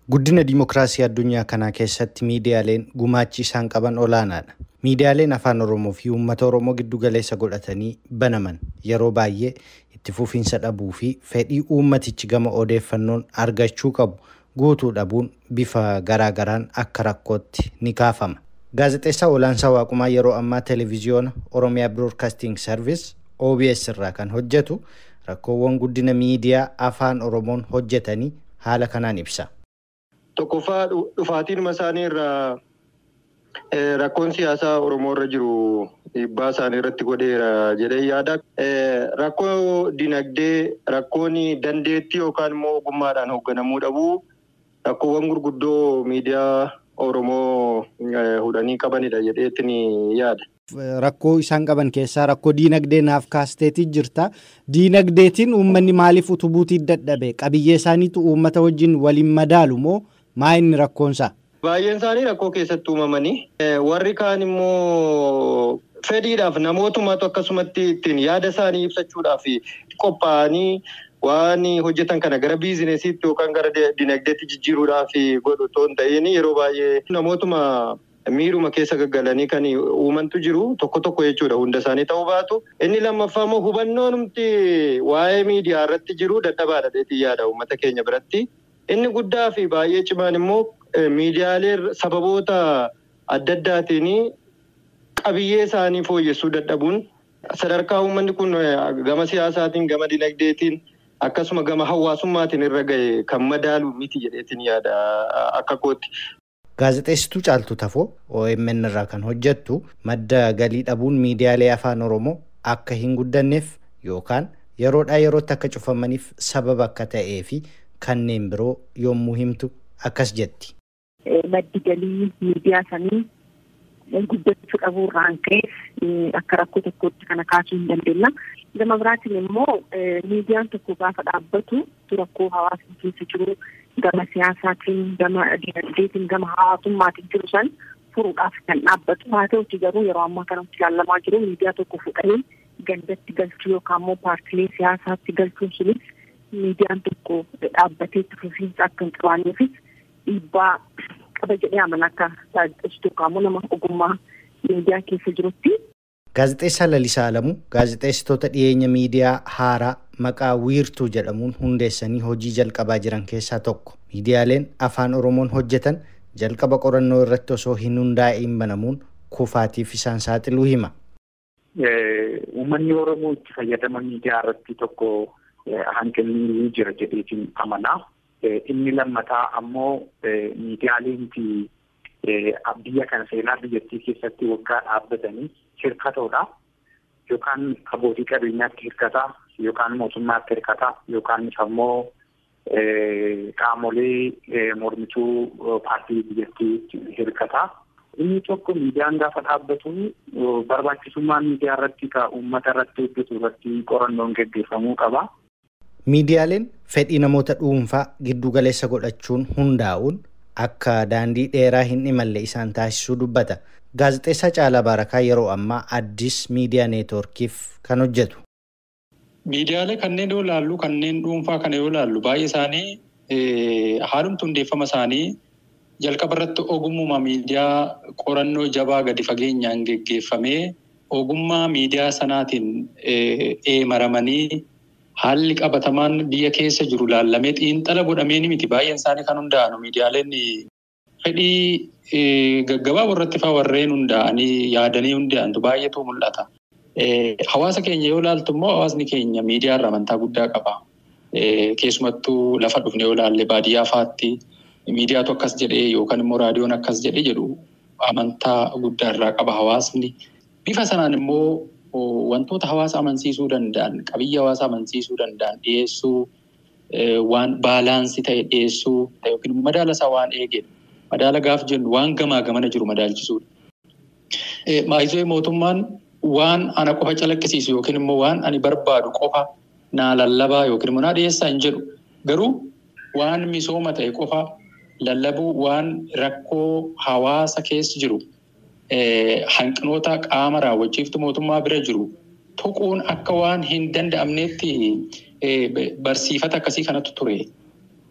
Guddina dimokiraasii addunyaa kanaa keessatti miidiyaaleen gumaachi isaan qaban olaanaadha. Miidiyaaleen afaan Oromoo fi uummata Oromoo giddu galeessa godhatanii banaman yeroo baay'ee itti fufiinsa dhabuu fi fedhii uummatichi gama odeeffannoon argachuu qabu guutuu dhabuun bifa garaagaraan akka rakkootti ni kaafama. Gaazexeessaa Olaansaa Waaqumaa yeroo ammaa Televiziyoona Oromiyaa Broadcasting Service OBS irraa kan hojjetu rakkoowwan guddina miidiyaa afaan Oromoon hojjetanii haala kanaan ibsa. Tokkoffaa dhufaatiin isaanii irraa rakkoon siyaasaa Oromoo irra jiru dhiibbaa isaanii irratti godheera jedhee yaada. Rakkoo dinagdee, rakkoon dandeettii yookaan immoo ogummaadhaan hoogganamuu dhabuu rakkoowwan gurguddoo miidiyaa Oromoo hudhanii qabanidha jedheetiin yaada. Rakkoo isaan qaban keessaa rakkoo diinagdee naaf kaasteetii jirta. Diinagdeetiin uummanni maaliif utubuutii dadhabe? Qabiyyee isaaniitu uummata wajjin waliin madaalu moo maa inni rakkoonsaa? Baay'een isaanii rakkoo keessatti uumamanii warri kaan immoo fedhiidhaaf namootummaatu akkasumatti ittiin yaada isaanii ibsachuudhaaf qophaa'anii waan hojjetan kana gara biizinesiitti yookaan gara dinagdeetti jijjiiruudhaaf godhu otoo hin ta'in yeroo baay'ee namootuma miiruma keessa gaggalanii kan uumantu jiru tokko tokko jechuudha hunda isaanii ta'uu baatu. Inni lammaffaa immoo hubannoon humti waa'ee miidiyaa irratti jiru dadhabaadha dheetii yaada uummata keenya biratti. Inni guddaa fi baay'ee cimaan immoo miidiyaalee sababoota adda addaatiin qabiyyee isaanii fooyyessuu dadhabuun sadarkaa uummanni kun gama siyaasaatiin gama dinagdeetiin akkasuma gama hawaasummaatiin irra gahe kan madaalu miti jedheetiin yaada akka kootti. Gaazexeessituu Caaltuu Tafoo OMN irraa kan hojjettu madda galii dhabuun miidiyaalee afaan Oromoo akka hin guddanneef yookaan yeroodhaa yerootti akka cufamaniif sababa akka ta'ee fi kanneen biroo yommuu himtu akkas jetti. Maddi galii miidiyaa sanii guddachuu dhabuu irraan ka'e akka rakkoo tokkotti kana kaasuu hin dandeenya. Gama biraatiin immoo miidiyaan tokko gaafa dhaabbatu rakkoo hawaasni keessa jiru gama siyaasaatiin, gama dinagdeetiin, gama hawaasummaatiin jiru san furuudhaaf kan dhaabbatu. Haa ta'uti garuu yeroo ammaa kanatti ilaalamaa jiru miidiyaa tokko fudhanii gandatti galchuu yookaan immoo paartilee siyaasaatti galchuun sunis miidiyaan tokko dhaabbatee itti fufiinsa akka hin qabaanneefis dhiibbaa qaba jedhee amana akka gaazexeessituu yookaan immoo nama ogummaa miidiyaa keessa jirutti. Gaazexeessaa Lalisaa Alamuu gaazexeessitoota dhiyeenya miidiyaa haaraa maqaa wiirtuu jedhamuun hundeessanii hojii jalqabaa jiran keessaa tokko. Miidiyaaleen afaan Oromoon hojjetan jalqaba qorannoo irratti osoo hin hundaa'in banamuun kufaatiif isaan saaxiluu hima. Uummanni Oromoo itti fayyadama miidiyaa irratti tokko hanqinni jira jedheetiin amanaa. Inni lammataa ammoo miidiyaaleen biyya kana seenaa biyyattii keessatti waggaa dhaabbatanii hirkatoodha. Yookaan abbootii qabeenyaatti hirkataa yookaan mootummaatti hirkataa yookaan ammoo qaamolee mormituu paartii biyyattii hirkataa. Inni tokko miidiyaan gaafa dhaabbatu barbaachisummaa miidiyaa irratti ka uummata irratti hojjetu irratti qorannoon gaggeeffamuu qaba. Miidiyaaleen fedhii namoota dhuunfaa giddu galeessa godhachuun hundaa'uun akka daandii dheeraa hin imalle isaan taasisuu dubbata. Gaazexeessaa Caalaa Baarakaa yeroo ammaa Addis Miidiyaa Neetwoorkiif kan hojjetu. Miidiyaalee kanneen yoo ilaallu kanneen dhuunfaa kana yoo ilaallu baay'ee isaanii haalumti hundeeffama isaanii jalqaba irratti ogummaa miidiyaa qorannoo jabaa gadi fageenyaan geggeeffamee ogummaa miidiyaa sanaatiin eemaramanii haalli qabatamaan biyya keessa jiru laallamee xiinxala godhamee ni miti baay'een isaanii kan hundaa'anu miidiyaaleen fedhii gaggabaaboo irratti fa'aa warreen hundaa'anii yaadanii hundaa'antu baay'eetu mul'ata. Hawaasa keenya yoo ilaaltu immoo hawaasni keenya miidiyaa irraa amantaa guddaa qaba. Keessumattuu lafa dhufne yoo ilaalle baadiyyaa fa'aatti miidiyaatu akkas jedhee yookaan immoo raadiyoon akkas jedhee jedhu amantaa guddaa irraa qaba hawaasni. Bifa sanaan immoo wantoota hawaasa amansiisuu danda'an qabiyyee hawaasa amansiisuu danda'an dhiyeessuu waan baalaansii ta'e dhiyeessuu yookiin madaala isaa waan eegedha. Madaala gaaf jennu waan gamaa gamana jiru madaalchisuudha. Maayisoo mootummaan waan ana qofa calaqqisiisu yookiin immoo waan ani barbaadu qofa naa lallabaa yookiin immoo naa dhiyeessaa hin jedhu. Garuu waan misooma ta'e qofa lallabuu waan rakkoo hawaasa keessa jiru hanqinoota qaama raawwachiiftu mootummaa bira jiru tuquun akka waan hin danda'amneetti barsiifata akkasii kanatu ture.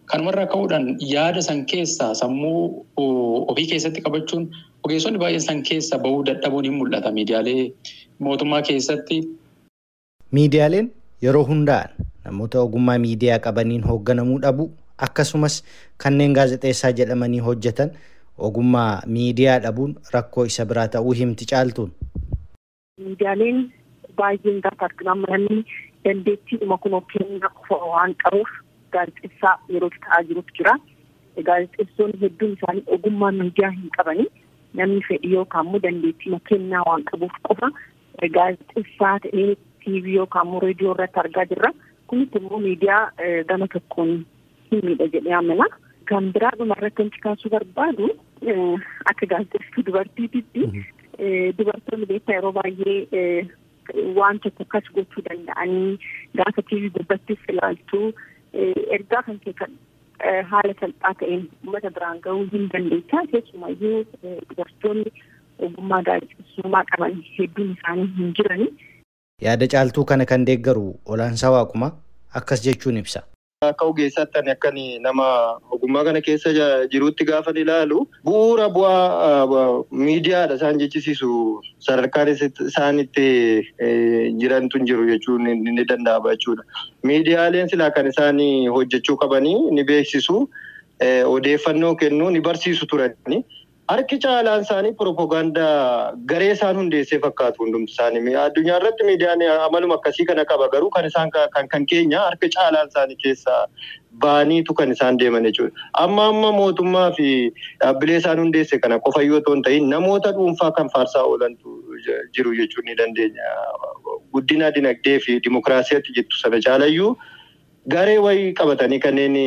Kanumarraa ka'uudhaan yaada san keessaa sammuu ofii keessatti qabachuun ogeessonni baay'een san keessa bahuu dadhabuun hin mul'ata miidiyaalee mootummaa keessatti. Miidiyaaleen yeroo hundaa'an namoota ogummaa miidiyaa qabaniin hoogganamuu dhabu akkasumas kanneen gaazexeessaa jedhamanii hojjetan ogummaa miidiyaa dhabuun rakkoo isa biraa ta'uu himti caaltuun. Miidiyaaleen baay'een gaafa argaman namni dandeettii dhuma kunoo kennaa qofa waan qabuuf gaazexeessaa yeroo ta'aa jirutu jira. Gaazexeessonni hedduun isaanii ogummaa miidiyaa hin qabani. Namni fedhi yookaan immoo dandeettii kennaa waan qabuuf qofa gaazexeessaa ta'ee tiivii yookaan immoo reediyoo irratti argaa jirra. Kunis immoo miidiyaa gama tokkoon hin miidha jedhee amana. Kan biraa dhuma irratti wanti kaasuu barbaadu akka gaazexeesstuu dubartiititti dubartoonni beektaa yeroo baay'ee waan tokko akkas gochuu danda'anii gaafa tiivii gubbattis ilaaltu ergaa kan kee haala salphaa ta'een uummata biraan gahuu hin dandeessaa keessumayyuu dubartoonni ogummaa gaazexeessummaa qaban hedduun isaanii hin jirani. Yaada caaltuu kana kan deeggaru olaansaa waaquma akkas jechuun ibsa. Akka ogeessaatti ani akkan nama ogummaa kana keessa jirutti gaafa ilaalu bu'uura bu'aa miidiyaadha isaan jechisiisu sadarkaan isaan itti jirantu hin jiru jechuun ni danda'ama jechuudha. Miidiyaaleen silaa kan isaan hojjechuu qabanii ni beeksisu odeeffannoo kennuu ni barsiisu turani. Harki caalaan isaanii piroopagaandaa garee isaan hundeessee fakkaatu hundumti isaanii. Addunyaa irratti miidiyaan amaluma akkasii kana qaba garuu kan isaan kan kan keenya harka caalaan isaanii keessaa baaniitu kan isaan deeman jechuudha. Amma amma mootummaa fi dhaabbilee isaan hundeesse kana qofayyoo otoo hin ta'in namoota dhuunfaa kan faarsaa oolantu jiru jechuun ni dandeenya. Guddina dinagdee fi dimokiraasiyaatti jettu sana caalayyuu garee wayii qabatanii kanneen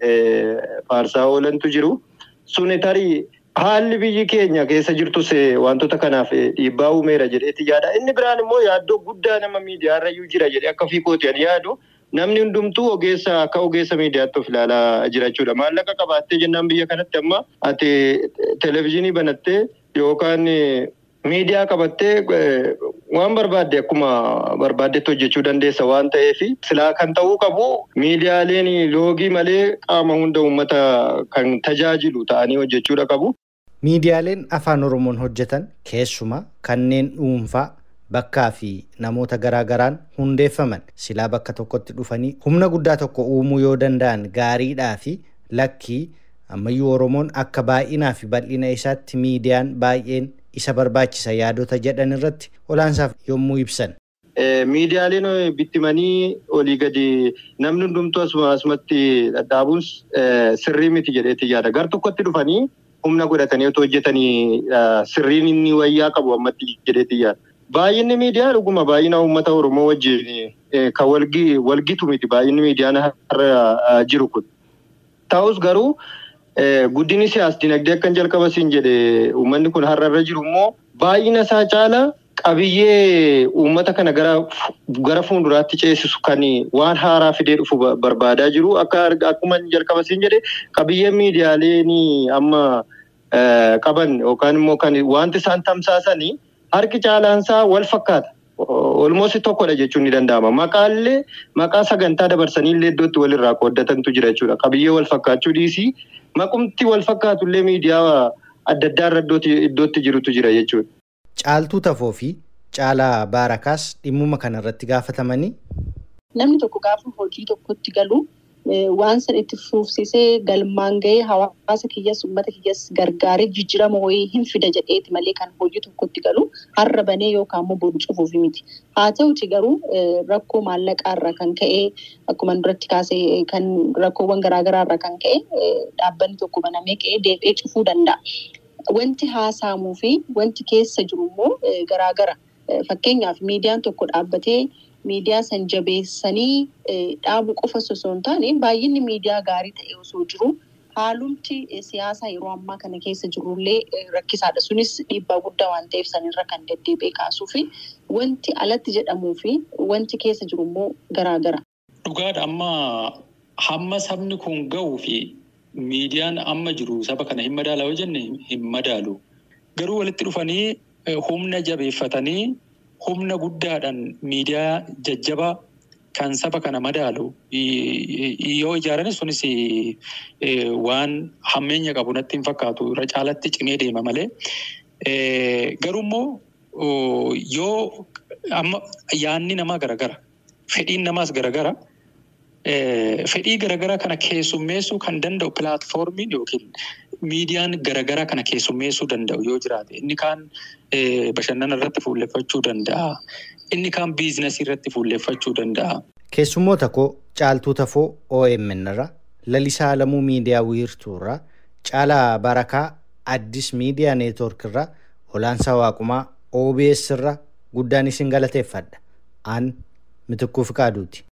faarsaa oolantu jiru. Suni tarii Haalli biyyi keenya keessa jirtus wantoota kanaaf dhiibbaa uumeera jedheeti yaada. Inni biraan immoo yaaddoo guddaa nama miidiyaarrayyuu jira jedhee akka fiikooti ani yaadu. Namni hundumtuu ogeessa akka ogeessa miidiyaatti of ilaalaa jira jechuudha. Maallaqa qabaattee jennaan biyya kanatti amma ati televezyiinii banattee yookaan miidiyaa qabattee waan barbaadde akkuma barbaaddetti hojjechuu dandeessa waan ta'eef silaa kan ta'uu qabu miidiyaaleen loogii malee qaama hunda uummata kan tajaajilu ta'anii hojjechuudha qabu. Miidiyaaleen afaan Oromoon hojjetan keessumaa kanneen dhuunfaa bakkaa fi namoota garaagaraan hundeeffaman silaa bakka tokkotti dhufanii humna guddaa tokko uumuu yoo danda'an gaariidhaa fi lakkii ammayyuu Oromoon akka baay'inaa fi bal'ina isaatti miidiyaan baay'een isa barbaachisa yaadota jedhan irratti olaansaaf yommuu ibsan. Miidiyaaleen bittimanii olii gadi namni hundumtuu asumatti dhadhaabuun sirrii miti jedheeti yaada. Gar tokkotti dhufanii humna godhatanii otoo hojjetanii sirriin inni wayyaa qabu ammatti jedheeti yaada. Baay'inni miidiyaa dhuguma baay'ina uummata Oromoo wajjin kan walgitu miti baay'inni miidiyaan har'a jiru kun. Ta'us garuu guddinni siyaas dinagdee akkan jalqaba siin jedhe uummanni kun har'a irra jiru immoo baay'ina isaa caala qabiyyee uummata kana gara gara fuulduraatti ceesisu kan waan haaraa fidee dhufu barbaadaa jiru akka akkuma jalqaba siin jedhe qabiyyeen miidiyaaleen amma qaban yookaan immoo kan wanti isaan tamsaasanii harki caalaansaa wal fakkaata. Olmoos tokkodha jechuun ni danda'ama. Maqaallee maqaa sagantaa dabarsanii illee iddootti walirraa qooddatantu jira jechuudha. Qabiyyee wal fakkaachuu dhiisii maqumti wal fakkaatullee miidiyaa adda addaa irra iddootti jirutu jira jechuudha. Caaltuu tafoo fi caalaa baarakaas dhimmuma kanarratti gaafatamanii. Namni tokko gaafa hojii tokkotti galu waan san itti fufsiisee galmaan gahee hawaasa kiyyas uummata kiyyas gargaaree jijjiirama wayii hin fida jedheeti malee kan hojii tokkotti galu har'a banee yookaan immoo boru cufuuf miti. Haa ta'uti garuu rakkoo maallaqaa irraa kan ka'e akkuma duratti kaasee kan rakkoowwan garaagaraa irraa kan ka'e dhaabbanni tokko banamee ka'ee deebi'ee cufuu danda'a. Wanti haasaamuu fi wanti keessa jiru immoo garaagara. Fakkeenyaaf miidiyaan tokko dhaabbatee miidiyaa san jabeessanii dhaabuu qofa osoo hin taane baay'inni miidiyaa gaarii ta'e osoo jiru haalumti siyaasaa yeroo ammaa kana keessa jirullee rakkisaadha. Sunis dhiibbaa guddaa waan ta'eef sanirra kan deddeebi'ee kaasuu fi wanti alatti jedhamuu fi wanti keessa jiru immoo garaagara. Dhugaadha amma hamma sabni kun gahuu fi miidiyaan amma jiru saba kana hin madaala yoo jenne hin madaalu. Garuu walitti dhufanii humna jabeeffatanii humna guddaadhaan miidiyaa jajjabaa kan saba kana madaalu yoo ijaaranis sunis waan hammeenya qabu natti hin fakkaatu irra caalatti cimee deema malee. Garuu immoo yoo amma yaanni namaa garagara fedhiin namaas garagara fedhii garagaraa kana keessummeessuu kan danda'u pilaatfoormiin yookiin miidiyaan garagaraa kana keessummeessuu danda'u yoo jiraate inni kaan bashannana irratti fuulleffachuu danda'a. Inni kaan biizinasii irratti fuulleffachuu danda'a. Keessummoota koo caaltuu tafoo OMN irra lalisaa alamuu miidiyaa wiirtuu irraa caalaa barakaa addis miidiyaa neetwoork irraa olaansaa waaqumaa OBS irra guddaan isin galateeffadha. Aan mitikkuu fiqaaduuti.